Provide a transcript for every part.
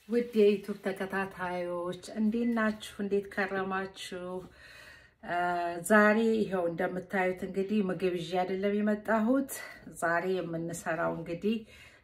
ውድ የዩቱብ ተከታታዮች እንዴት ናችሁ? እንዴት ከረማችሁ? ዛሬ ይኸው እንደምታዩት እንግዲህ ምግብ ይዤ አይደለም የመጣሁት። ዛሬ የምንሰራው እንግዲህ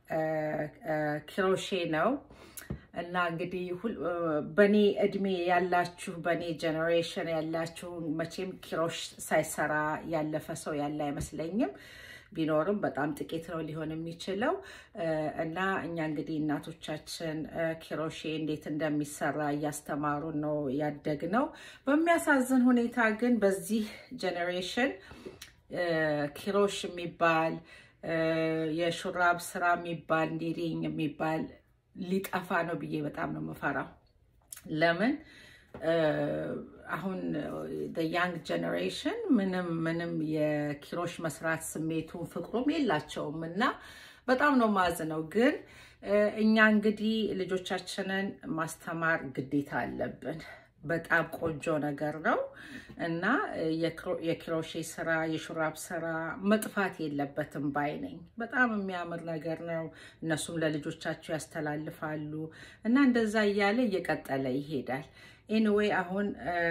ኪሮሼ ነው እና እንግዲህ በእኔ እድሜ ያላችሁ በእኔ ጀኔሬሽን ያላችሁ መቼም ኪሮሽ ሳይሰራ ያለፈ ሰው ያለ አይመስለኝም። ቢኖርም በጣም ጥቂት ነው ሊሆን የሚችለው እና እኛ እንግዲህ እናቶቻችን ኪሮሼ እንዴት እንደሚሰራ እያስተማሩን ነው ያደግነው። በሚያሳዝን ሁኔታ ግን በዚህ ጀኔሬሽን ኪሮሽ የሚባል የሹራብ ስራ የሚባል ኒሪንግ የሚባል ሊጠፋ ነው ብዬ በጣም ነው የምፈራው። ለምን አሁን ያንግ ጀኔሬሽን ምንም ምንም የኪሮሽ መስራት ስሜቱን ፍቅሩም የላቸውም እና በጣም ነው ማዝነው። ግን እኛ እንግዲህ ልጆቻችንን ማስተማር ግዴታ አለብን። በጣም ቆንጆ ነገር ነው እና የኪሮሼ ስራ የሹራብ ስራ መጥፋት የለበትም ባይ ነኝ። በጣም የሚያምር ነገር ነው። እነሱም ለልጆቻቸው ያስተላልፋሉ እና እንደዛ እያለ እየቀጠለ ይሄዳል። ኤኒዌይ አሁን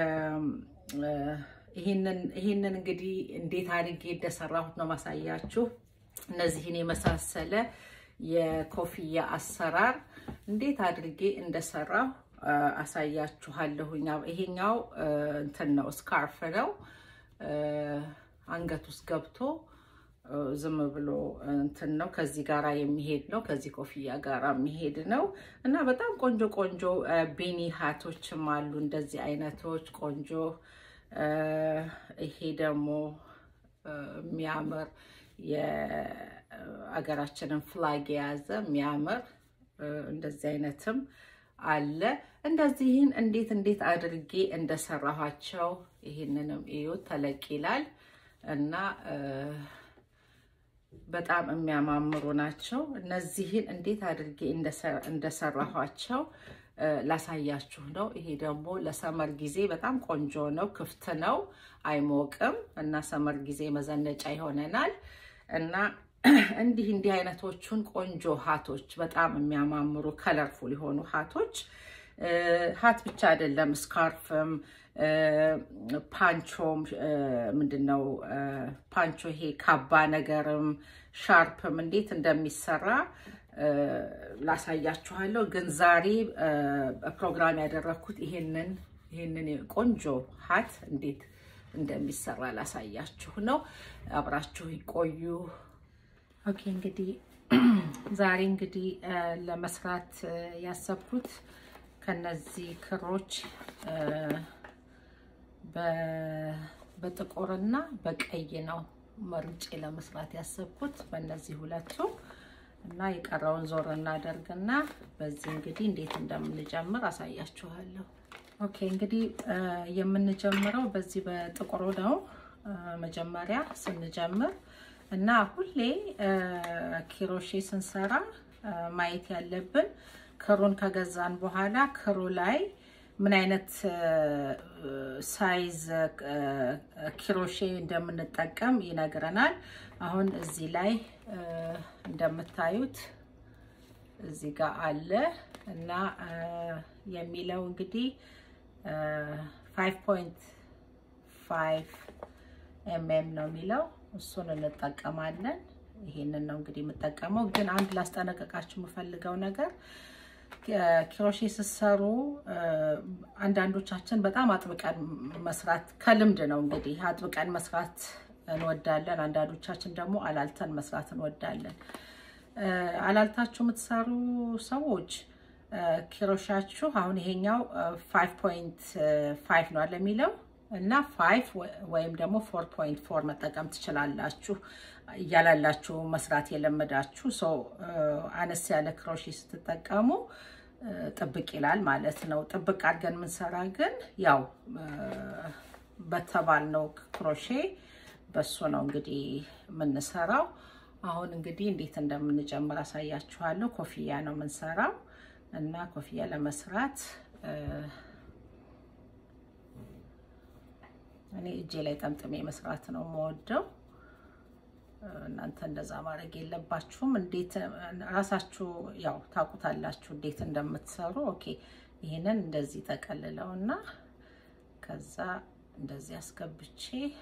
ይህንን እንግዲህ እንዴት አድርጌ እንደሰራሁት ነው ማሳያችሁ። እነዚህን የመሳሰለ የኮፍያ አሰራር እንዴት አድርጌ እንደሰራሁ አሳያችኋለሁኝ። ይሄኛው እንትን ነው ስካርፍ ነው። አንገት ውስጥ ገብቶ ዝም ብሎ እንትን ነው። ከዚህ ጋራ የሚሄድ ነው። ከዚህ ኮፍያ ጋራ የሚሄድ ነው እና በጣም ቆንጆ ቆንጆ ቤኒ ሃቶችም አሉ። እንደዚህ አይነቶች ቆንጆ። ይሄ ደግሞ የሚያምር የአገራችንን ፍላግ የያዘ የሚያምር እንደዚህ አይነትም አለ። እንደዚህን እንዴት እንዴት አድርጌ እንደሰራኋቸው ይህንንም እዩ። ተለቅ ይላል እና በጣም የሚያማምሩ ናቸው። እነዚህን እንዴት አድርጌ እንደሰራኋቸው ላሳያችሁ ነው። ይሄ ደግሞ ለሰመር ጊዜ በጣም ቆንጆ ነው። ክፍት ነው፣ አይሞቅም እና ሰመር ጊዜ መዘነጫ ይሆነናል እና እንዲህ እንዲህ አይነቶቹን ቆንጆ ሀቶች በጣም የሚያማምሩ ከለርፉል የሆኑ ሀቶች ሀት ብቻ አይደለም፣ ስካርፍም ፓንቾም ምንድን ነው ፓንቾ ይሄ ካባ ነገርም ሻርፕም እንዴት እንደሚሰራ ላሳያችኋለሁ። ግን ዛሬ ፕሮግራም ያደረግኩት ይሄንን ይሄንን ቆንጆ ሀት እንዴት እንደሚሰራ ላሳያችሁ ነው። አብራችሁ ይቆዩ። ኦኬ እንግዲህ ዛሬ እንግዲህ ለመስራት ያሰብኩት ከነዚህ ክሮች በጥቁርና በቀይ ነው መርጬ ለመስራት ያሰብኩት በእነዚህ ሁለቱ እና የቀረውን ዞር እናደርግና በዚህ እንግዲህ እንዴት እንደምንጀምር አሳያችኋለሁ። ኦኬ እንግዲህ የምንጀምረው በዚህ በጥቁሩ ነው መጀመሪያ ስንጀምር እና ሁሌ ኪሮሼ ስንሰራ ማየት ያለብን ክሩን ከገዛን በኋላ ክሩ ላይ ምን አይነት ሳይዝ ኪሮሼ እንደምንጠቀም ይነግረናል። አሁን እዚህ ላይ እንደምታዩት እዚህ ጋር አለ እና የሚለው እንግዲህ 5.5 ኤምኤም ነው የሚለው እሱን እንጠቀማለን። ይሄንን ነው እንግዲህ የምጠቀመው። ግን አንድ ላስጠነቀቃችሁ የምፈልገው ነገር ኪሮሼ ስትሰሩ አንዳንዶቻችን በጣም አጥብቀን መስራት ከልምድ ነው እንግዲህ አጥብቀን መስራት እንወዳለን። አንዳንዶቻችን ደግሞ አላልተን መስራት እንወዳለን። አላልታችሁ የምትሰሩ ሰዎች ኪሮሻችሁ አሁን ይሄኛው 5.5 ነው አለ የሚለው እና 5 ወይም ደግሞ 4.4 መጠቀም ትችላላችሁ። እያላላችሁ መስራት የለመዳችሁ ሰው አነስ ያለ ክሮሼ ስትጠቀሙ ጥብቅ ይላል ማለት ነው። ጥብቅ አድርገን የምንሰራ ግን ያው በተባልነው ክሮሼ በሱ ነው እንግዲህ የምንሰራው። አሁን እንግዲህ እንዴት እንደምንጀምር አሳያችኋለሁ። ኮፍያ ነው የምንሰራው እና ኮፍያ ለመስራት እኔ እጄ ላይ ጠምጥሜ መስራት ነው የምወደው። እናንተ እንደዛ ማድረግ የለባችሁም። እንዴት ራሳችሁ ያው ታውቁታላችሁ እንዴት እንደምትሰሩ። ኦኬ ይህንን እንደዚህ ጠቀልለውና ከዛ እንደዚህ አስገብቼ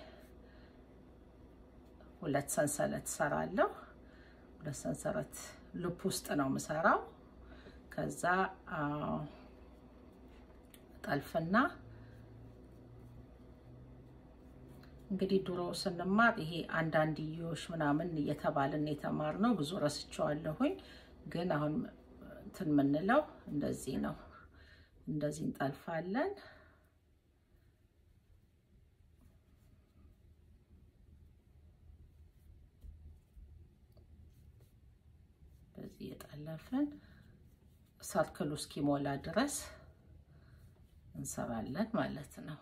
ሁለት ሰንሰለት ሰራለሁ። ሁለት ሰንሰለት ልብ ውስጥ ነው የምሰራው። ከዛ ጠልፍና እንግዲህ ድሮ ስንማር ይሄ አንዳንድዮሽ ምናምን እየተባልን የተማርነው ብዙ ረስቸዋለሁኝ። ግን አሁን እንትን የምንለው እንደዚህ ነው። እንደዚህ እንጠልፋለን። በዚህ የጠለፍን ሰርክሉ እስኪሞላ ድረስ እንሰራለን ማለት ነው።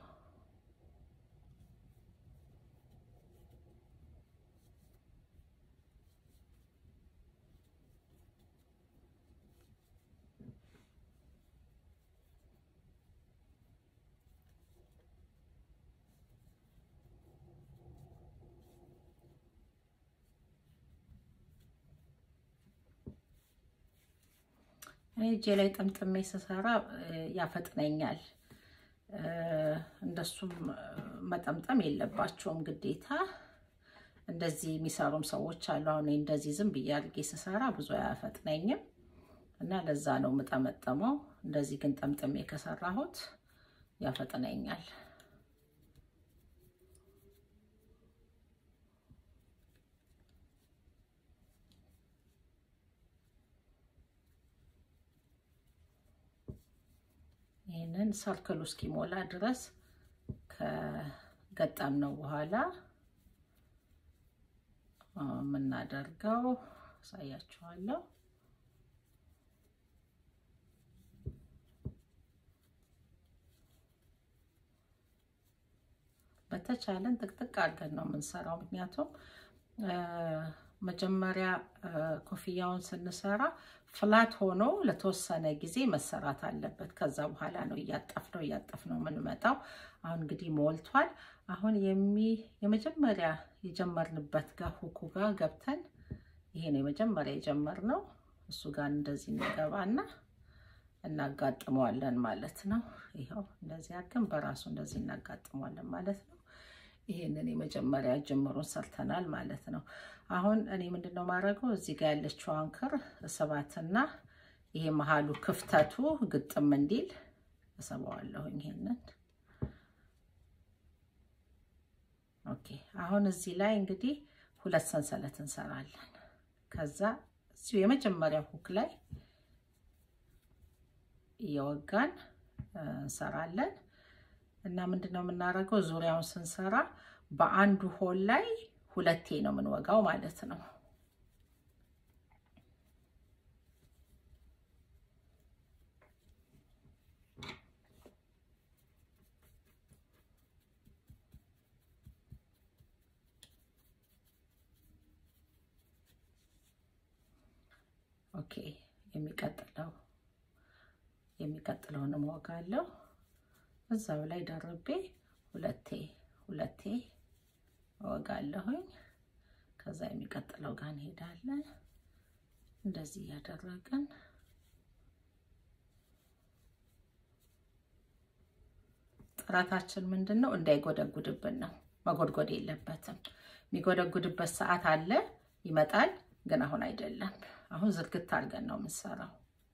እኔ እጄ ላይ ጠምጥሜ ስሰራ ያፈጥነኛል። እንደሱም መጠምጠም የለባቸውም ግዴታ። እንደዚህ የሚሰሩም ሰዎች አሉ። አሁን እንደዚህ ዝም ብዬ አድርጌ ስሰራ ብዙ አያፈጥነኝም እና ለዛ ነው የምጠመጠመው። እንደዚህ ግን ጠምጥሜ ከሰራሁት ያፈጥነኛል። ይህንን ሰርክሉ እስኪሞላ ድረስ ከገጠም ነው በኋላ የምናደርገው አሳያችኋለሁ። በተቻለን ጥቅጥቅ አድርገን ነው የምንሰራው። ምክንያቱም መጀመሪያ ኮፍያውን ስንሰራ ፍላት ሆኖ ለተወሰነ ጊዜ መሰራት አለበት። ከዛ በኋላ ነው እያጠፍነው እያጠፍነው የምንመጣው። አሁን እንግዲህ ሞልቷል። አሁን የሚ የመጀመሪያ የጀመርንበት ጋር ሁኩ ጋር ገብተን ይሄ ነው የመጀመሪያ የጀመርነው። እሱ ጋር እንደዚህ እንገባና እናጋጥመዋለን ማለት ነው። ይኸው እንደዚህ አድርገን በራሱ እንደዚህ እናጋጥመዋለን ማለት ነው። ይሄንን የመጀመሪያ ጅምሩን ሰርተናል ማለት ነው። አሁን እኔ ምንድነው ማድረገው እዚህ ጋር ያለችውን ክር እሰባትና ይሄ መሀሉ ክፍተቱ ግጥም እንዲል እሰባዋለሁኝ። ይሄንን ኦኬ። አሁን እዚህ ላይ እንግዲህ ሁለት ሰንሰለት እንሰራለን። ከዛ እዚሁ የመጀመሪያ ሁክ ላይ እየወጋን እንሰራለን እና ምንድነው የምናደርገው ዙሪያውን ስንሰራ በአንዱ ሆል ላይ ሁለቴ ነው የምንወጋው ማለት ነው። ኦኬ የሚቀጥለው የሚቀጥለውን እወጋለሁ እዛው ላይ ደርቤ ሁለቴ ሁለቴ እወጋለሁኝ። ከዛ የሚቀጥለው ጋር እንሄዳለን። እንደዚህ እያደረግን ጥረታችን ምንድን ነው? እንዳይጎደጉድብን ነው። መጎድጎድ የለበትም። የሚጎደጉድበት ሰዓት አለ ይመጣል፣ ግን አሁን አይደለም። አሁን ዝርግት አድርገን ነው የምንሰራው።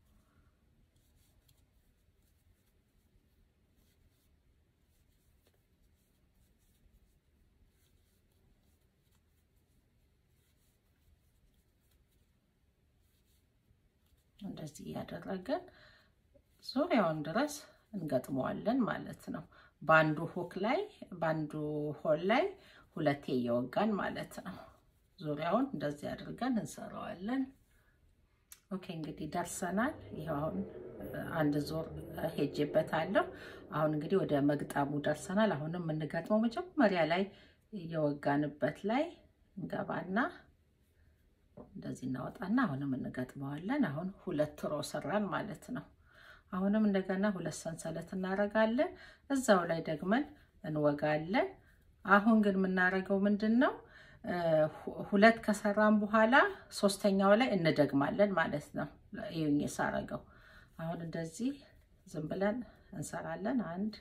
እንደዚህ እያደረገን ዙሪያውን ድረስ እንገጥመዋለን ማለት ነው። በአንዱ ሆክ ላይ በአንዱ ሆል ላይ ሁለቴ እየወጋን ማለት ነው። ዙሪያውን እንደዚህ አድርገን እንሰራዋለን። ኦኬ እንግዲህ ደርሰናል። ይኸው አሁን አንድ ዞር ሄጄበታለሁ። አሁን እንግዲህ ወደ መግጠሙ ደርሰናል። አሁንም የምንገጥመው መጀመሪያ ላይ እየወጋንበት ላይ እንገባና እንደዚህ እናወጣና አሁንም እንገጥመዋለን። አሁን ሁለት ሮ ሰራን ማለት ነው። አሁንም እንደገና ሁለት ሰንሰለት እናደርጋለን። እዛው ላይ ደግመን እንወጋለን። አሁን ግን የምናደርገው ምንድን ነው? ሁለት ከሰራን በኋላ ሶስተኛው ላይ እንደግማለን ማለት ነው። ይሁን የሳረገው አሁን እንደዚህ ዝም ብለን እንሰራለን። አንድ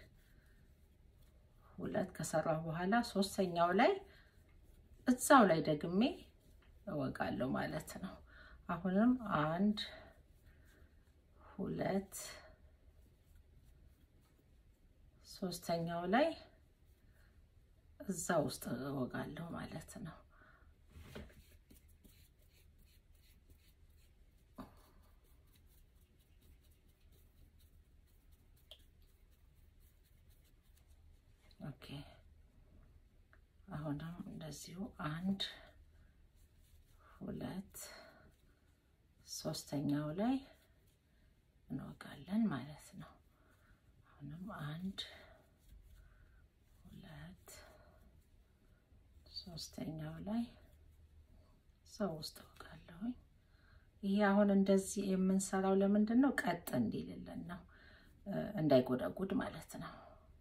ሁለት ከሰራን በኋላ ሶስተኛው ላይ እዛው ላይ ደግሜ እወጋለሁ ማለት ነው። አሁንም አንድ ሁለት ሶስተኛው ላይ እዛ ውስጥ እወጋለሁ ማለት ነው። ኦኬ አሁንም እንደዚሁ አንድ ሁለት ሶስተኛው ላይ እንወጋለን ማለት ነው። አሁንም አንድ ሁለት ሶስተኛው ላይ ሰው ውስጥ እወጋለሁኝ። ይሄ አሁን እንደዚህ የምንሰራው ለምንድን ነው? ቀጥ እንዲልልን ነው፣ እንዳይጎዳጉድ ማለት ነው።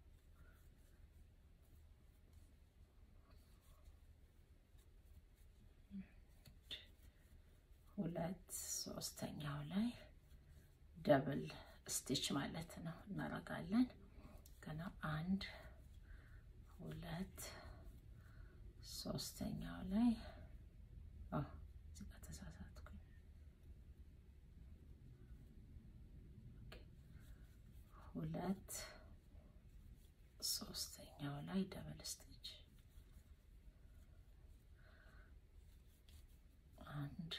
ሁለት ሶስተኛው ላይ ደብል ስቲች ማለት ነው እናደርጋለን። ገና አንድ ሁለት ሶስተኛው ላይ እዚህ ጋር ተሳሳትኩኝ። ሁለት ሶስተኛው ላይ ደብል ስቲች አንድ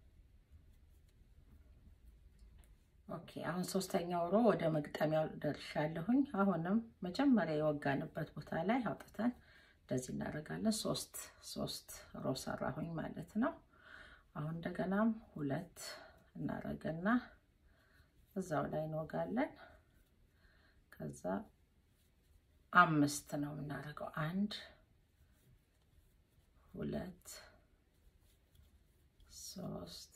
ኦኬ አሁን ሶስተኛው ሮ ወደ መግጠሚያው ደርሻለሁኝ። አሁንም መጀመሪያ የወጋንበት ቦታ ላይ አውጥተን እንደዚህ እናደርጋለን። ሶስት ሶስት ሮ ሰራሁኝ ማለት ነው። አሁን እንደገናም ሁለት እናደርግና እዛው ላይ እንወጋለን። ከዛ አምስት ነው የምናደርገው። አንድ ሁለት ሶስት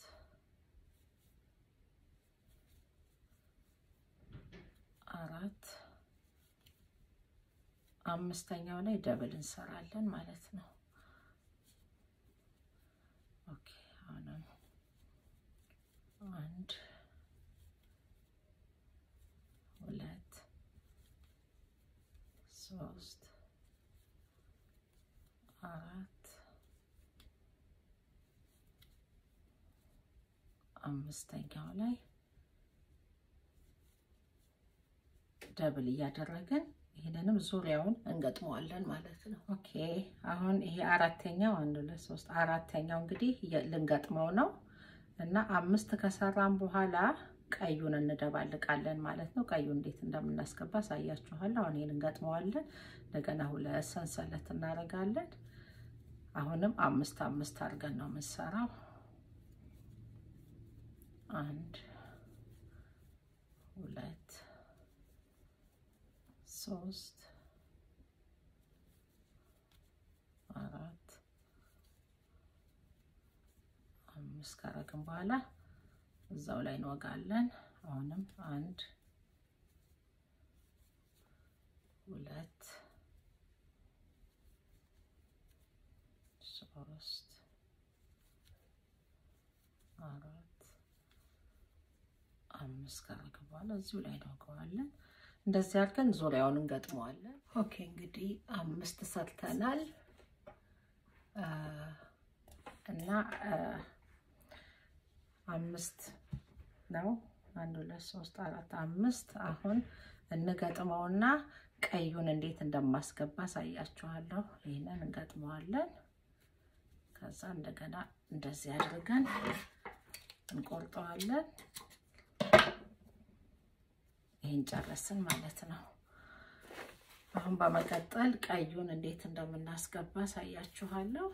አራት አምስተኛው ላይ ደብል እንሰራለን ማለት ነው። ኦኬ አሁንም አንድ ሁለት ሶስት አራት አምስተኛው ላይ ደብል እያደረግን ይህንንም ዙሪያውን እንገጥመዋለን ማለት ነው። ኦኬ አሁን ይሄ አራተኛው አንድ ሁለት ሶስት አራተኛው እንግዲህ ልንገጥመው ነው እና አምስት ከሰራን በኋላ ቀዩን እንደባልቃለን ማለት ነው። ቀዩ እንዴት እንደምናስገባ አሳያችኋለሁ። አሁን ይህን እንገጥመዋለን። እንደገና ሁለት ሰንሰለት እናደርጋለን። አሁንም አምስት አምስት አድርገን ነው የምንሰራው። አንድ ሁለት ሶስት አራት አምስት ካረግን በኋላ እዛው ላይ እንወጋለን። አሁንም አንድ ሁለት ሶስት አራት አምስት ካረግን በኋላ እዚሁ ላይ እንወጋዋለን። እንደዚህ አድርገን ዙሪያውን እንገጥመዋለን። ኦኬ እንግዲህ አምስት ሰርተናል እና አምስት ነው። አንድ ሁለት ሶስት አራት አምስት። አሁን እንገጥመውና ቀዩን እንዴት እንደማስገባ አሳያችኋለሁ። ይህንን እንገጥመዋለን። ከዛ እንደገና እንደዚህ አድርገን እንቆርጠዋለን። ይህን ጨረስን ማለት ነው። አሁን በመቀጠል ቀዩን እንዴት እንደምናስገባ አሳያችኋለሁ።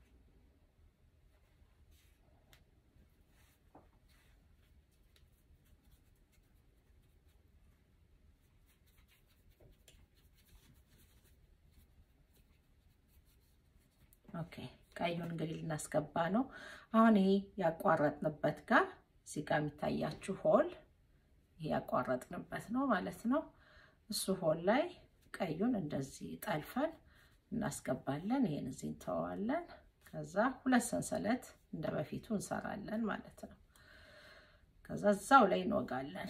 ኦኬ ቀዩን እንግዲህ ልናስገባ ነው። አሁን ይሄ ያቋረጥንበት ጋር እዚህ ጋር የሚታያችሁ ሆል ይሄ ያቋረጥንበት ነው ማለት ነው። እሱ ሆል ላይ ቀዩን እንደዚህ ጠልፈን እናስገባለን። ይሄን እዚህ እንተዋለን። ከዛ ሁለት ሰንሰለት እንደ በፊቱ እንሰራለን ማለት ነው። ከዛ እዛው ላይ እንወጋለን።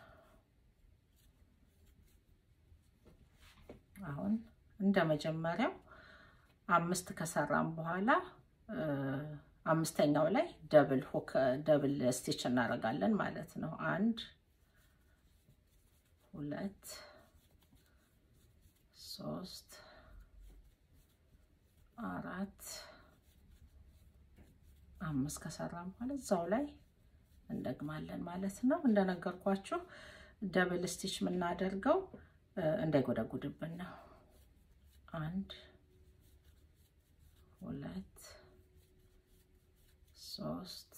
አሁን እንደ መጀመሪያው አምስት ከሰራን በኋላ አምስተኛው ላይ ደብል ሁክ ደብል ስቲች እናደርጋለን ማለት ነው። አንድ ሁለት ሶስት አራት አምስት ከሰራን በኋላ እዛው ላይ እንደግማለን ማለት ነው። እንደነገርኳችሁ ደብል ስቲች የምናደርገው እንዳይጎደጉድብን ነው። አንድ ሁለት ሶስት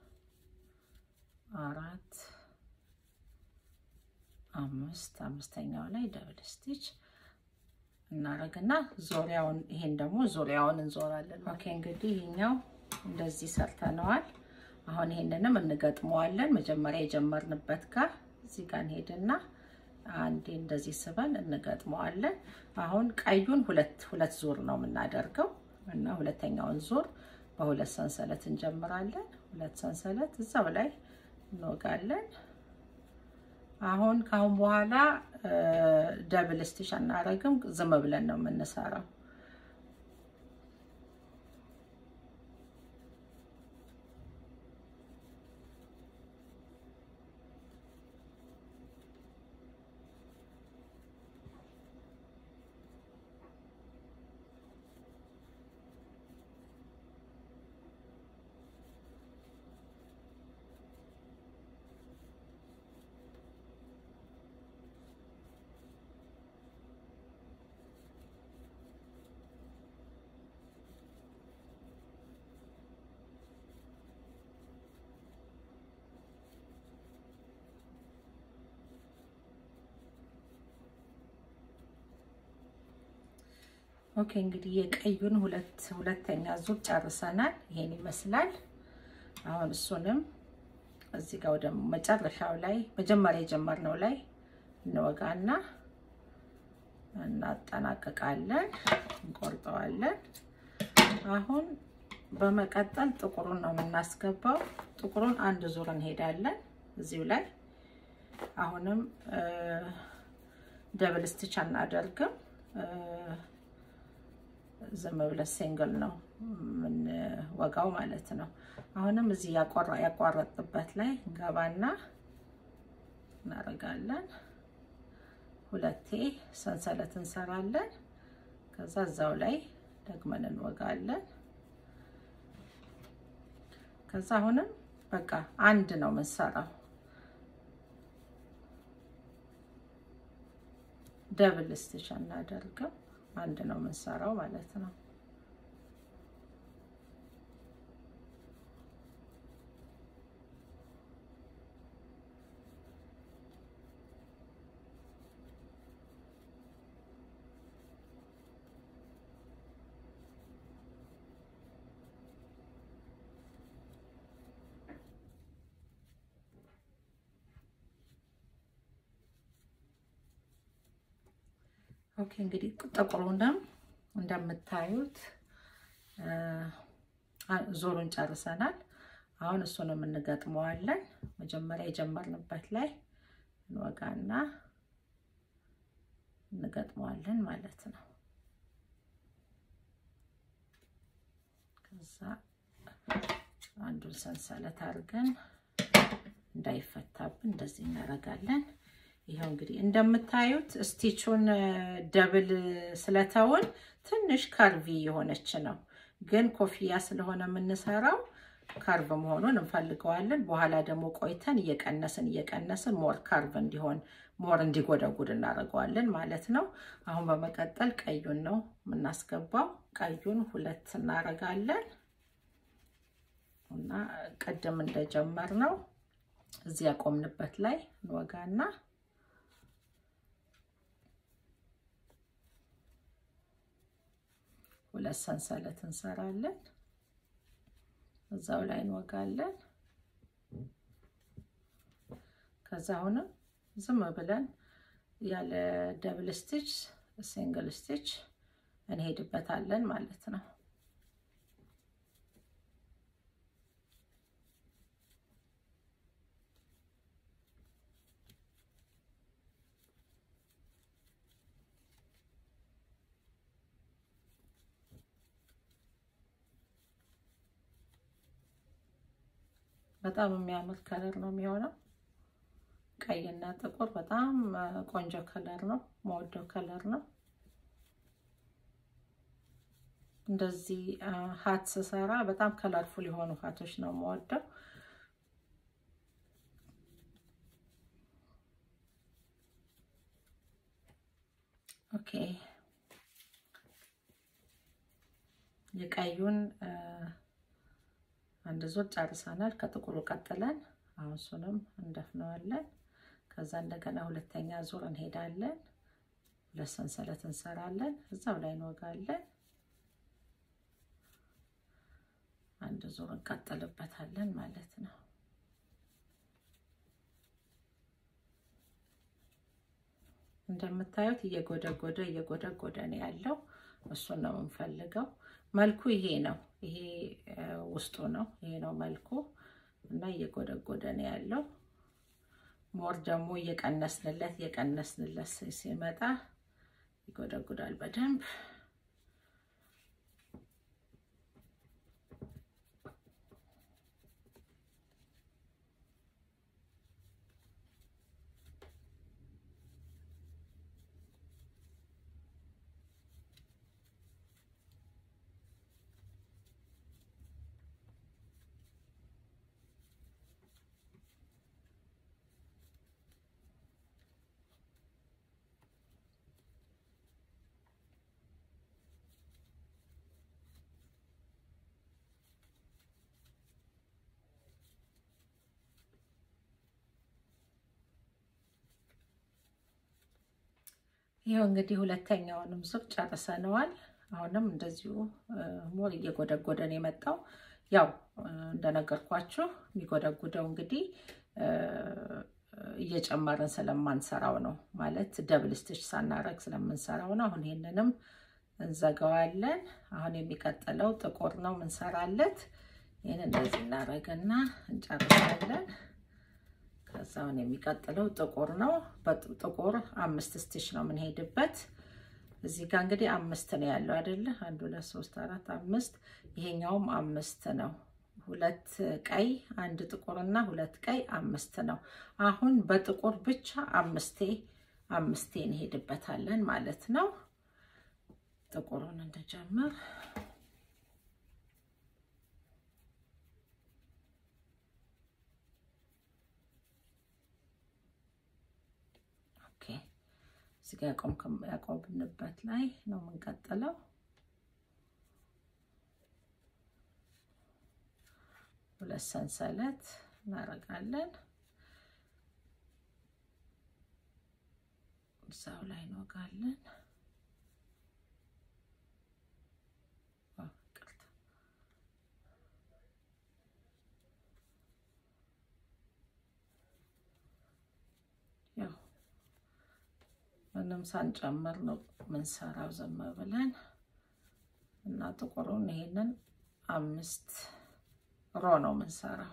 አራት አምስት አምስተኛው ላይ ደብል ስቲች እናደርግና ዙሪያውን ይሄን ደግሞ ዙሪያውን እንዞራለን። ኦኬ እንግዲህ ይሄኛው እንደዚህ ሰርተነዋል። አሁን ይሄንንም እንገጥመዋለን። መጀመሪያ የጀመርንበት ጋር እዚህ ጋር እንሄድና አንዴ እንደዚህ ስበን እንገጥመዋለን። አሁን ቀዩን ሁለት ሁለት ዙር ነው የምናደርገው እና ሁለተኛውን ዙር በሁለት ሰንሰለት እንጀምራለን። ሁለት ሰንሰለት እዛው ላይ እንወጋለን። አሁን ካሁን በኋላ ደብል ስቲች አናረግም፣ ዝም ብለን ነው የምንሰራው። ኦኬ እንግዲህ የቀዩን ሁለት ሁለተኛ ዙር ጨርሰናል። ይሄን ይመስላል። አሁን እሱንም እዚህ ጋር ወደ መጨረሻው ላይ መጀመሪያ የጀመርነው ላይ እንወጋና እናጠናቅቃለን፣ እንቆርጠዋለን። አሁን በመቀጠል ጥቁሩን ነው የምናስገባው። ጥቁሩን አንድ ዙር እንሄዳለን እዚሁ ላይ አሁንም ደብል ስቲች አናደርግም። ዝም ብለን ሲንግል ነው የምንወጋው ማለት ነው። አሁንም እዚህ ያቋረጥበት ላይ ገባና እናደርጋለን። ሁለቴ ሰንሰለት እንሰራለን። ከዛ እዛው ላይ ደግመን እንወጋለን። ከዛ አሁንም በቃ አንድ ነው የምንሰራው። ደብል ስቲች አናደርግም። አንድ ነው የምንሰራው ማለት ነው። ኦኬ እንግዲህ ጥቁሩንም እንደምታዩት ዞሩን ጨርሰናል። አሁን እሱንም እንገጥመዋለን። መጀመሪያ የጀመርንበት ላይ እንወጋና እንገጥመዋለን ማለት ነው። ከዛ አንዱን ሰንሰለት አድርገን እንዳይፈታብን እንደዚህ እናደርጋለን። ይኸው እንግዲህ እንደምታዩት ስቲቹን ደብል ስለተውን ትንሽ ካርቪ የሆነች ነው። ግን ኮፍያ ስለሆነ የምንሰራው ካርቭ መሆኑን እንፈልገዋለን። በኋላ ደግሞ ቆይተን እየቀነስን እየቀነስን ሞር ካርቭ እንዲሆን ሞር እንዲጎደጉድ እናደርገዋለን ማለት ነው። አሁን በመቀጠል ቀዩን ነው የምናስገባው። ቀዩን ሁለት እናደርጋለን እና ቅድም እንደጀመር ነው እዚህ ያቆምንበት ላይ እንወጋና ሁለት ሰንሰለት እንሰራለን። እዛው ላይ እንወጋለን። ከዛ አሁንም ዝም ብለን ያለ ደብል ስቲች ሲንግል ስቲች እንሄድበታለን ማለት ነው። በጣም የሚያምር ከለር ነው የሚሆነው። ቀይና ጥቁር በጣም ቆንጆ ከለር ነው፣ መወደው ከለር ነው። እንደዚህ ሀት ስሰራ በጣም ከለርፉል የሆኑ ሀቶች ነው የምወደው። ኦኬ የቀዩን አንድ ዙር ጨርሰናል። ከጥቁሩ ቀጥለን አሁን እሱንም እንደፍነዋለን። ከዛ እንደገና ሁለተኛ ዙር እንሄዳለን። ሁለት ሰንሰለት እንሰራለን። እዛው ላይ እንወጋለን። አንድ ዙር እንቀጥልበታለን ማለት ነው። እንደምታዩት እየጎደጎደ እየጎደጎደ ነው ያለው። እሱን ነው የምንፈልገው። መልኩ ይሄ ነው። ይሄ ውስጡ ነው። ይሄ ነው መልኩ እና እየጎደጎደ ነው ያለው። ሞር ደግሞ እየቀነስንለት እየቀነስንለት ሲመጣ ይጎደጉዳል በደንብ። ይኸው እንግዲህ ሁለተኛውንም ዙር ጨርሰነዋል። አሁንም እንደዚሁ ሞር እየጎደጎደ ነው የመጣው። ያው እንደነገርኳችሁ የሚጎደጉደው እንግዲህ እየጨመርን ስለማንሰራው ነው፣ ማለት ደብል ስቲች ሳናረግ ስለምንሰራው ነው። አሁን ይህንንም እንዘጋዋለን። አሁን የሚቀጥለው ጥቁር ነው ምንሰራለት። ይህን እንደዚህ እናደርግና እንጨርሳለን። ከዛውን የሚቀጥለው ጥቁር ነው። ጥቁር አምስት ስቲች ነው የምንሄድበት። እዚህ ጋር እንግዲህ አምስት ነው ያለው አይደለ? አንድ ሁለት ሶስት አራት አምስት። ይሄኛውም አምስት ነው። ሁለት ቀይ አንድ ጥቁርና ሁለት ቀይ አምስት ነው። አሁን በጥቁር ብቻ አምስቴ አምስቴ እንሄድበታለን ማለት ነው። ጥቁሩን እንደጀምር እዚህ ጋ ያቆምንበት ላይ ነው የምንቀጥለው። ሁለት ሰንሰለት እናደርጋለን። እዛው ላይ እንወጋለን። ምንም ሳንጨምር ነው ምንሰራው ዝም ብለን እና ጥቁሩን ይሄንን አምስት ሮ ነው ምንሰራው።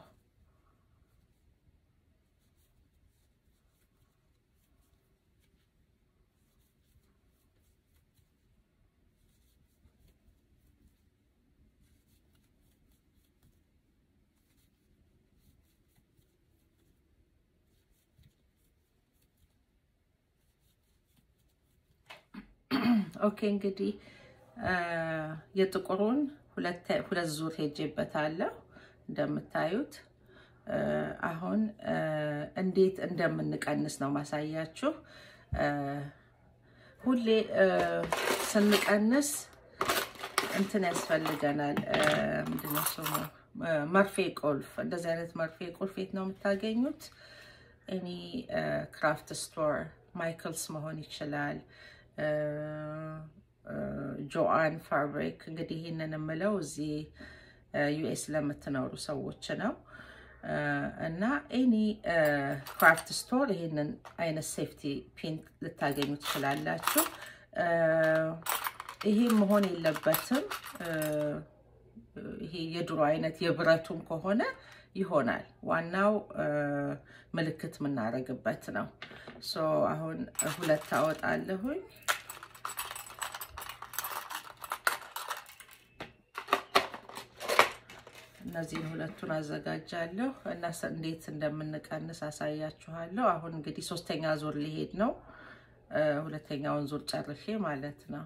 ኦኬ እንግዲህ የጥቁሩን ሁለት ዙር ሄጄበታለሁ እንደምታዩት። አሁን እንዴት እንደምንቀንስ ነው ማሳያችሁ። ሁሌ ስንቀንስ እንትን ያስፈልገናል። ምንድነው ስሙ? መርፌ ቁልፍ። እንደዚህ አይነት መርፌ ቁልፍ የት ነው የምታገኙት? እኔ ክራፍት ስቶር ማይክልስ መሆን ይችላል ጆአን ፋብሪክ እንግዲህ ይህንን የምለው እዚህ ዩኤስ ለምትኖሩ ሰዎች ነው። እና ኤኒ ክራፍት ስቶር ይህንን አይነት ሴፍቲ ፒን ልታገኙ ትችላላችሁ። ይሄ መሆን የለበትም። ይሄ የድሮ አይነት የብረቱም ከሆነ ይሆናል። ዋናው ምልክት የምናደርግበት ነው። ሶ አሁን ሁለት አወጣለሁኝ። እና እነዚህን ሁለቱን አዘጋጃለሁ እና እንዴት እንደምንቀንስ አሳያችኋለሁ። አሁን እንግዲህ ሶስተኛ ዙር ሊሄድ ነው። ሁለተኛውን ዙር ጨርሼ ማለት ነው።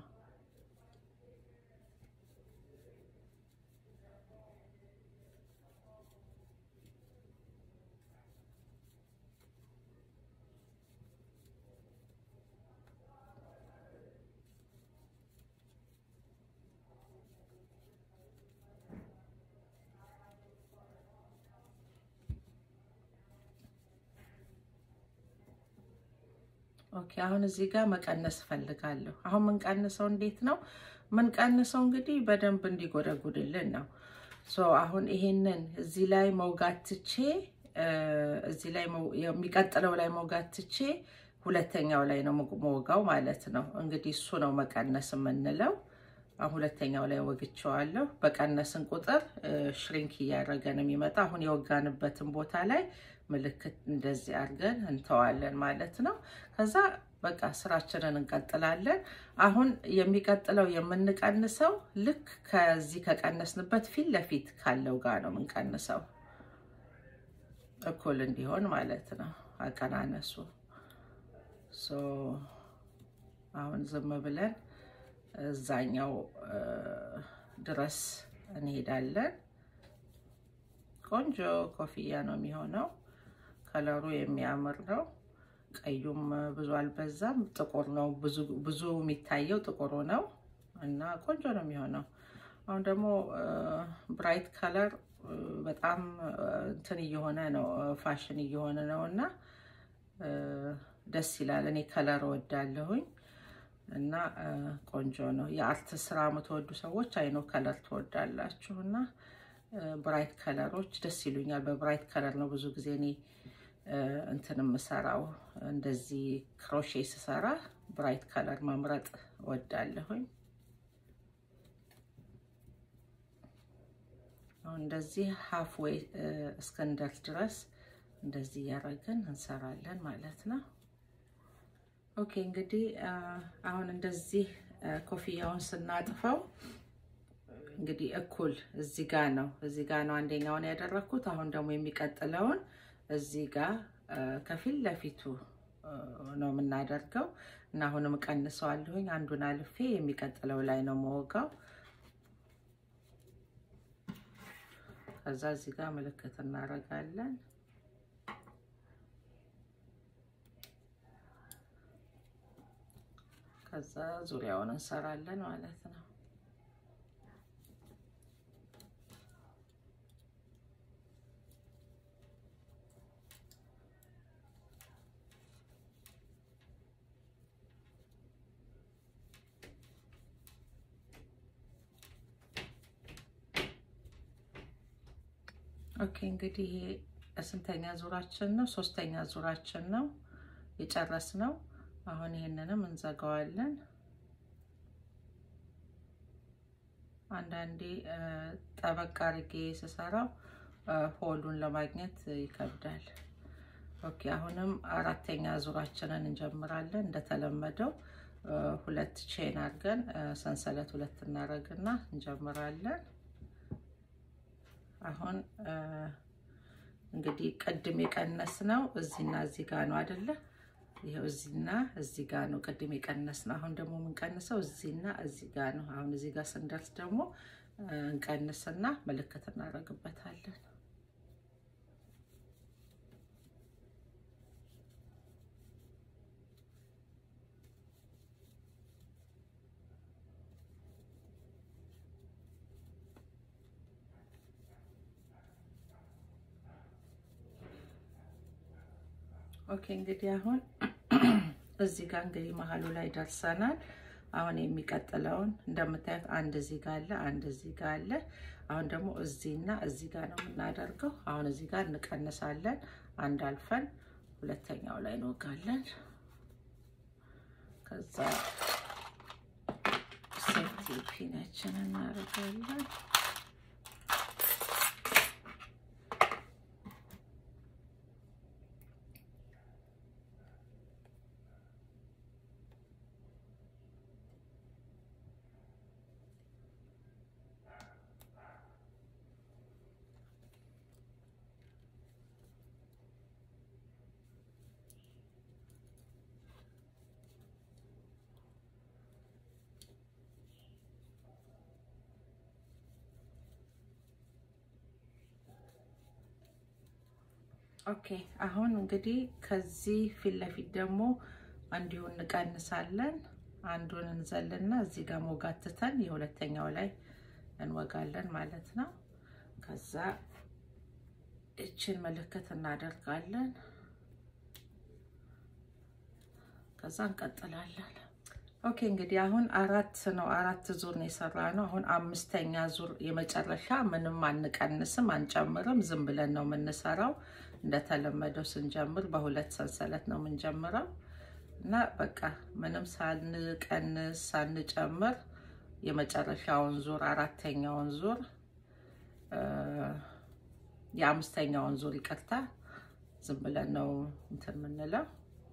ኦኬ አሁን እዚህ ጋር መቀነስ እፈልጋለሁ። አሁን ምንቀንሰው እንዴት ነው ምንቀንሰው? እንግዲህ በደንብ እንዲጎደጉድልን ነው። ሶ አሁን ይሄንን እዚህ ላይ መውጋት ትቼ እዚህ ላይ የሚቀጥለው ላይ መውጋት ትቼ ሁለተኛው ላይ ነው መወጋው ማለት ነው። እንግዲህ እሱ ነው መቀነስ የምንለው። ሁለተኛው ላይ ወግቸዋለሁ። በቀነስን ቁጥር ሽሪንክ እያደረገ ነው የሚመጣ። አሁን የወጋንበትን ቦታ ላይ ምልክት እንደዚህ አድርገን እንተዋለን ማለት ነው። ከዛ በቃ ስራችንን እንቀጥላለን። አሁን የሚቀጥለው የምንቀንሰው ልክ ከዚህ ከቀነስንበት ፊት ለፊት ካለው ጋር ነው የምንቀንሰው፣ እኩል እንዲሆን ማለት ነው አቀናነሱ። አሁን ዝም ብለን እዛኛው ድረስ እንሄዳለን። ቆንጆ ኮፍያ ነው የሚሆነው። ከለሩ የሚያምር ነው። ቀዩም ብዙ አልበዛም። ጥቁር ነው ብዙ የሚታየው ጥቁሩ ነው እና ቆንጆ ነው የሚሆነው። አሁን ደግሞ ብራይት ከለር በጣም እንትን እየሆነ ነው ፋሽን እየሆነ ነው እና ደስ ይላል። እኔ ከለር እወዳለሁኝ እና ቆንጆ ነው። የአርት ስራ የምትወዱ ሰዎች አይኖ ከለር ትወዳላችሁ እና ብራይት ከለሮች ደስ ይሉኛል። በብራይት ከለር ነው ብዙ ጊዜ እኔ እንትን የምሰራው። እንደዚህ ክሮሼ ስሰራ ብራይት ከለር መምረጥ እወዳለሁኝ። አሁን እንደዚህ ሀፍ ዌይ እስክንደርስ ድረስ እንደዚህ እያደረግን እንሰራለን ማለት ነው። ኦኬ እንግዲህ አሁን እንደዚህ ኮፍያውን ስናጥፈው እንግዲህ እኩል እዚህ ጋ ነው እዚህ ጋ ነው አንደኛውን ያደረግኩት። አሁን ደግሞ የሚቀጥለውን እዚህ ጋ ከፊት ለፊቱ ነው የምናደርገው እና አሁንም ቀንሰዋለሁኝ። አንዱን አልፌ የሚቀጥለው ላይ ነው መወጋው። ከዛ እዚህ ጋር ምልክት እናደርጋለን። ከዛ ዙሪያውን እንሰራለን ማለት ነው። ኦኬ እንግዲህ ይሄ ስንተኛ ዙራችን ነው? ሶስተኛ ዙራችን ነው የጨረስነው። አሁን ይሄንንም እንዘጋዋለን። አንዳንዴ ጠበቅ አድርጌ ስሰራው ሆሉን ለማግኘት ይከብዳል። ኦኬ አሁንም አራተኛ ዙራችንን እንጀምራለን። እንደተለመደው ሁለት ቼን አድርገን ሰንሰለት ሁለት እናደርግና እንጀምራለን። አሁን እንግዲህ ቅድም የቀነስ ነው እዚህና እዚህ ጋር ነው አይደለ? ይኸው እዚህና እዚህ ጋር ነው ቅድም የቀነስ ነው። አሁን ደግሞ የምንቀንሰው እዚህና እዚህ ጋር ነው። አሁን እዚህ ጋር ስንደርስ ደግሞ እንቀንስና ምልክት እናደርግበታለን። ኦኬ እንግዲህ አሁን እዚህ ጋር እንግዲህ መሀሉ ላይ ደርሰናል። አሁን የሚቀጥለውን እንደምታዩት አንድ እዚህ ጋር አለ፣ አንድ እዚህ ጋር አለ። አሁን ደግሞ እዚህና እዚህ ጋር ነው የምናደርገው። አሁን እዚህ ጋር እንቀንሳለን። አንድ አልፈን ሁለተኛው ላይ እንወጋለን። ከዛ ሴፍቲ ፒናችን እናደርጋለን። ኦኬ አሁን እንግዲህ ከዚህ ፊት ለፊት ደግሞ እንዲሁ እንቀንሳለን። አንዱን እንዘልና እዚህ ጋር ሞጋትተን የሁለተኛው ላይ እንወጋለን ማለት ነው። ከዛ እችን ምልክት እናደርጋለን። ከዛ እንቀጥላለን። ኦኬ እንግዲህ አሁን አራት ነው አራት ዙር ነው የሰራ ነው። አሁን አምስተኛ ዙር የመጨረሻ ምንም አንቀንስም አንጨምርም፣ ዝም ብለን ነው የምንሰራው። እንደተለመደው ስንጀምር በሁለት ሰንሰለት ነው የምንጀምረው እና በቃ ምንም ሳንቀንስ ሳንጨምር የመጨረሻውን ዙር አራተኛውን ዙር የአምስተኛውን ዙር ይቅርታ፣ ዝም ብለን ነው እንትን የምንለው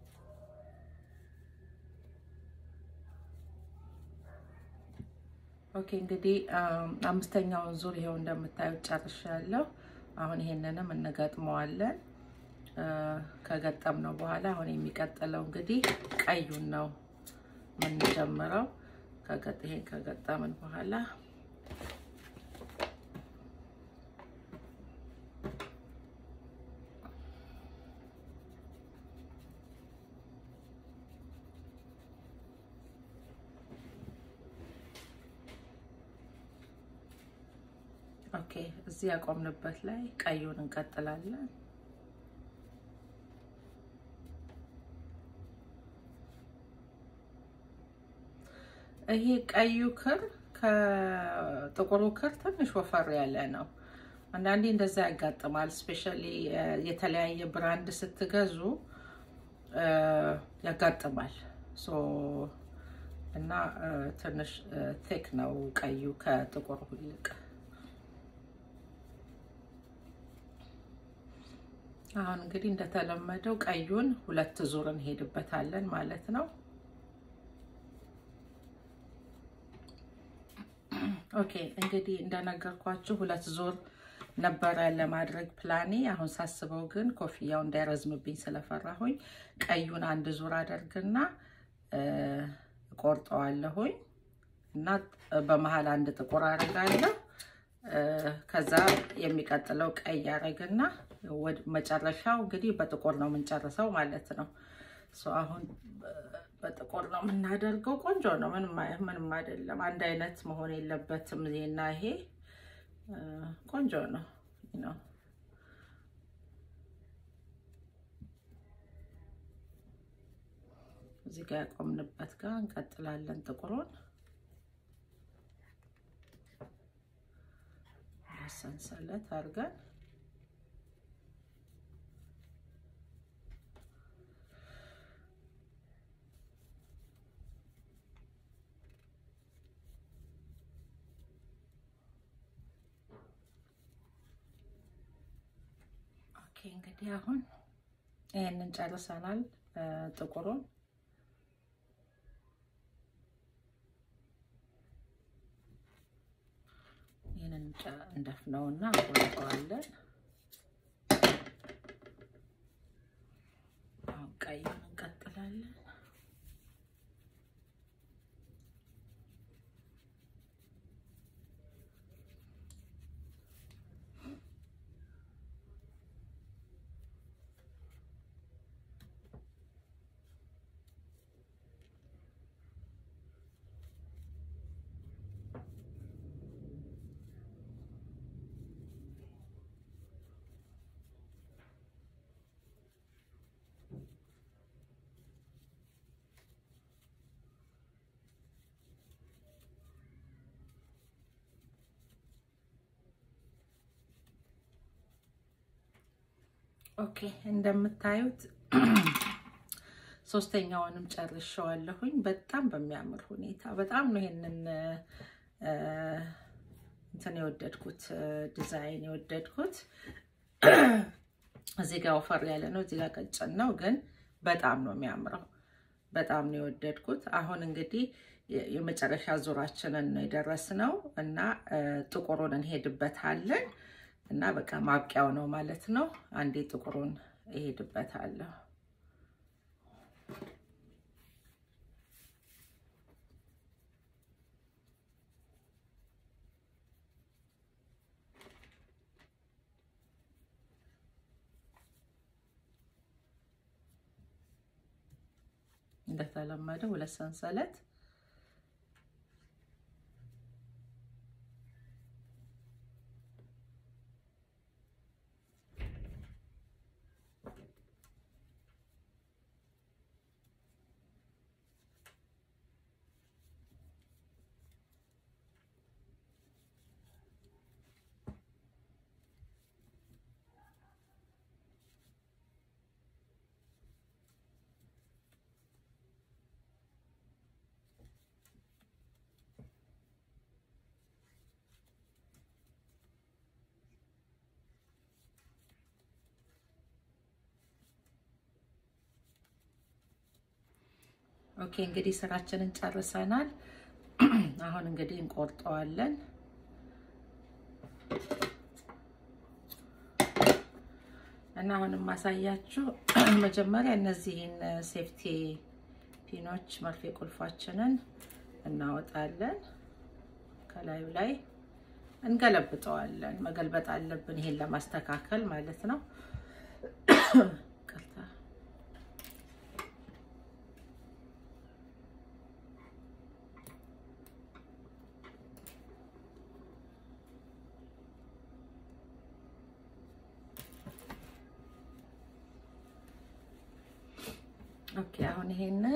ኦኬ እንግዲህ አምስተኛውን ዙር ይሄው እንደምታዩት ጨርሻለሁ። አሁን ይሄንንም እንገጥመዋለን። ከገጠምነው በኋላ አሁን የሚቀጥለው እንግዲህ ቀዩን ነው የምንጀምረው። ይሄን ከገጠምን በኋላ ኦኬ እዚህ ያቆምንበት ላይ ቀዩን እንቀጥላለን። ይሄ ቀዩ ክር ከጥቁሩ ክር ትንሽ ወፈር ያለ ነው። አንዳንዴ እንደዛ ያጋጥማል። ስፔሻሊ የተለያየ ብራንድ ስትገዙ ያጋጥማል። እና ትንሽ ቴክ ነው ቀዩ ከጥቁሩ ይልቅ አሁን እንግዲህ እንደተለመደው ቀዩን ሁለት ዙር እንሄድበታለን ማለት ነው። ኦኬ እንግዲህ እንደነገርኳችሁ ሁለት ዙር ነበረ ለማድረግ ፕላኔ። አሁን ሳስበው ግን ኮፍያው እንዳይረዝምብኝ ስለፈራሁኝ ቀዩን አንድ ዙር አደርግና ቆርጠዋለሁኝ እና በመሀል አንድ ጥቁር አደርጋለሁ። ከዛ የሚቀጥለው ቀይ አደርግና መጨረሻው እንግዲህ በጥቁር ነው የምንጨርሰው ማለት ነው። አሁን በጥቁር ነው የምናደርገው። ቆንጆ ነው፣ ምንም አይደለም። አንድ አይነት መሆን የለበትም። ይሄና ይሄ ቆንጆ ነው ነው እዚህ ጋር ያቆምንበት ጋር እንቀጥላለን ጥቁሩን ሰንሰለት አድርገን ኦኬ እንግዲህ አሁን ይህንን ጨርሰናል ጥቁሩን ይህንን እንደፍነውና እንቆርጠዋለን። አሁን ቀዩን እንቀጥላለን። ኦኬ እንደምታዩት ሶስተኛውንም ጨርሸዋለሁኝ። በጣም በሚያምር ሁኔታ በጣም ነው ይሄንን እንትን የወደድኩት ዲዛይን የወደድኩት። እዚህ ጋር ወፈር ያለ ነው፣ እዚህ ጋር ቀጭን ነው፣ ግን በጣም ነው የሚያምረው። በጣም ነው የወደድኩት። አሁን እንግዲህ የመጨረሻ ዙራችንን ነው የደረስነው እና ጥቁሩን እንሄድበታለን እና በቃ ማብቂያው ነው ማለት ነው። አንዴ ጥቁሩን እሄድበታለሁ። እንደተለመደው ሁለት ሰንሰለት ኦኬ እንግዲህ ስራችንን ጨርሰናል። አሁን እንግዲህ እንቆርጠዋለን። እና አሁን የማሳያችሁ መጀመሪያ እነዚህን ሴፍቲ ፒኖች መርፌ ቁልፋችንን እናወጣለን። ከላዩ ላይ እንገለብጠዋለን። መገልበጥ አለብን፣ ይሄን ለማስተካከል ማለት ነው። ኦኬ አሁን ይሄንን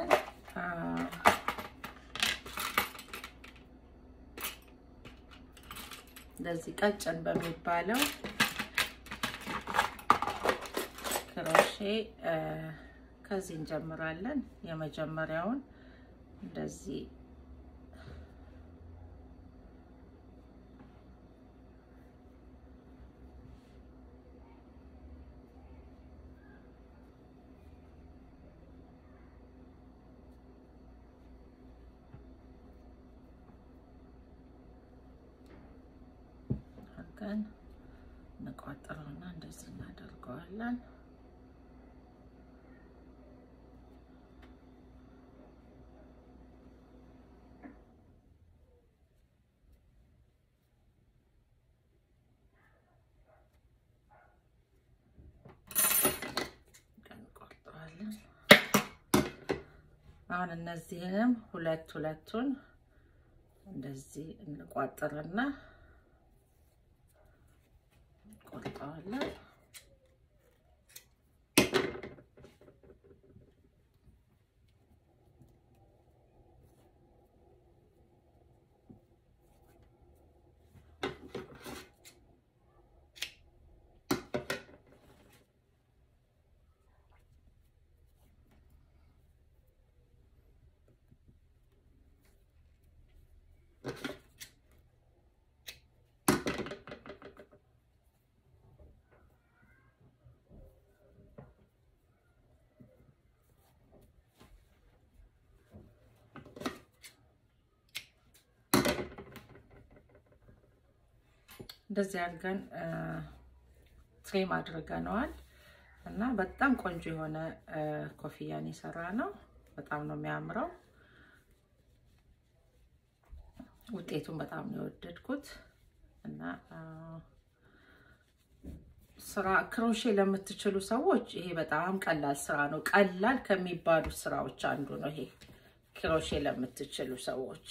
እንደዚህ ቀጭን በሚባለው ክሮሼ ከዚህ እንጀምራለን። የመጀመሪያውን እንደዚህ አድርገን እንቋጥረውና እንደዚህ እናደርገዋለን። እንቆርጠዋለን። አሁን እነዚህንም ሁለት ሁለቱን እንደዚህ እንቋጥርና ቆርጠዋለን። እንደዚህ አድርገን ትሬም አድርገነዋል እና በጣም ቆንጆ የሆነ ኮፍያን የሰራ ነው። በጣም ነው የሚያምረው። ውጤቱን በጣም ነው የወደድኩት እና ስራ ክሮሼ ለምትችሉ ሰዎች ይሄ በጣም ቀላል ስራ ነው። ቀላል ከሚባሉ ስራዎች አንዱ ነው ይሄ ክሮሼ ለምትችሉ ሰዎች።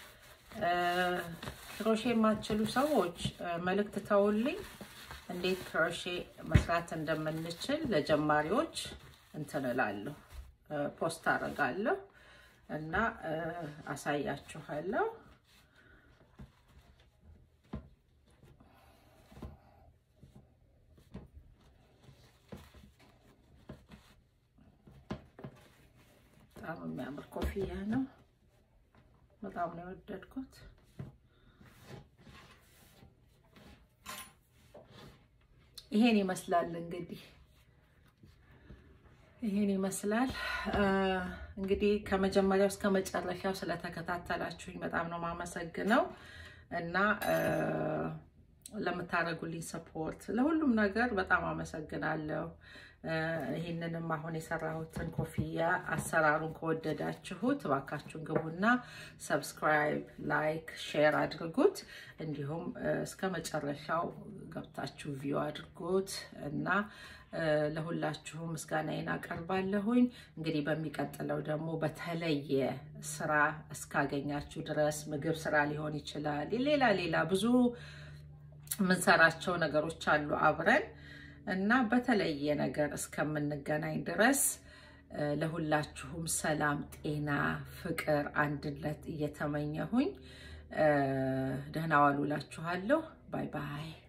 ክሮሼ የማትችሉ ሰዎች መልእክት ተውልኝ፣ እንዴት ክሮሼ መስራት እንደምንችል ለጀማሪዎች እንትን እላለሁ፣ ፖስት አደርጋለሁ እና አሳያችኋለሁ። በጣም የሚያምር ኮፍያ ነው። በጣም ነው የወደድኩት። ይሄን ይመስላል እንግዲህ ይሄን ይመስላል እንግዲህ ከመጀመሪያው እስከ መጨረሻው ስለተከታተላችሁኝ በጣም ነው የማመሰግነው እና ለምታደርጉልኝ ሰፖርት ለሁሉም ነገር በጣም አመሰግናለሁ። ይህንንም አሁን የሰራሁትን ኮፍያ አሰራሩን ከወደዳችሁት እባካችሁን ግቡና ሰብስክራይብ፣ ላይክ፣ ሼር አድርጉት። እንዲሁም እስከ መጨረሻው ገብታችሁ ቪው አድርጉት እና ለሁላችሁም ምስጋናዬን አቀርባለሁኝ። እንግዲህ በሚቀጥለው ደግሞ በተለየ ስራ እስካገኛችሁ ድረስ ምግብ ስራ ሊሆን ይችላል፣ ሌላ ሌላ ብዙ የምንሰራቸው ነገሮች አሉ አብረን እና በተለየ ነገር እስከምንገናኝ ድረስ ለሁላችሁም ሰላም፣ ጤና፣ ፍቅር፣ አንድነት እየተመኘሁኝ ደህና ዋሉ እላችኋለሁ። ባይ ባይ።